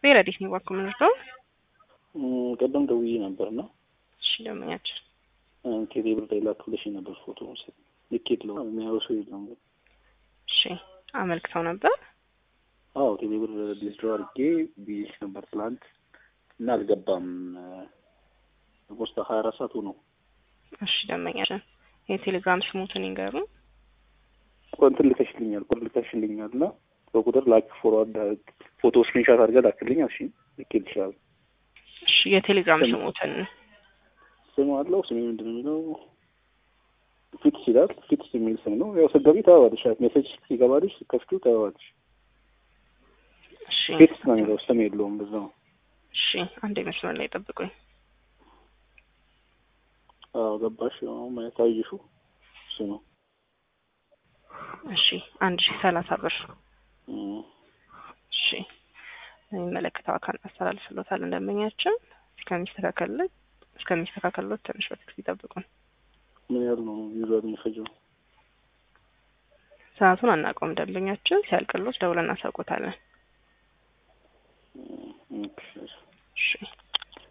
ቤረዲት ነው ባኩ ምንድነው? ቀደም ደውዬ ነበር እና እሺ ደመኛችን ቴሌ ብር ላይ ላክልሽ ነበር ፎቶ ልኬት ለው የሚያየው ሰው የለም ግን እሺ አመልክተው ነበር። አዎ ቴሌ ብር ዲስድሮ አድርጌ ብዬሽ ነበር ትላንት እና አልገባም። ፖስታ ሀያ አራት ሰዓት ሆነው። እሺ ደመኛችን የቴሌግራም ስሙትን ይንገሩ። እንትን ልከሽልኛል ቁጥር ልከሽልኛል እና በቁጥር ላክ ፎርዋርድ ፎቶ ስክሪንሻት አድርገህ ላክልኝ። እሺ ልኬት ይችላል። እሺ የቴሌግራም ስሙትን ስም አለው። ስሜ ምንድን ነው የሚለው? ፊትስ ይላል። ፊትስ የሚል ስም ነው። ያው ስትገቢ ታየዋለሽ። ሜሴጅ ሲገባልሽ ስትከፍቱ ታየዋለሽ። እሺ ፊትስ ነው የሚለው ስም የለውም። በዛ ነው። እሺ አንዴ መስመር ላይ ጠብቁኝ። አዎ ገባሽ። አሁን ማየት አየሽው እሱ ነው። እሺ አንድ ሺህ ሰላሳ ብር እም፣ እሺ የሚመለከተው አካል አስተላልፍሎታል። እንደመኛችን እስከሚስተካከልለት እስከሚስተካከልሎት ትንሽ በትክክል ይጠብቁን። ምን ያህል ነው ዩዛር የሚፈጀው? ሰዓቱን አናውቀውም። ደንበኛችን ሲያልቅሎት ደውለን እናሳውቆታለን። እም፣ ኦኬ። እሺ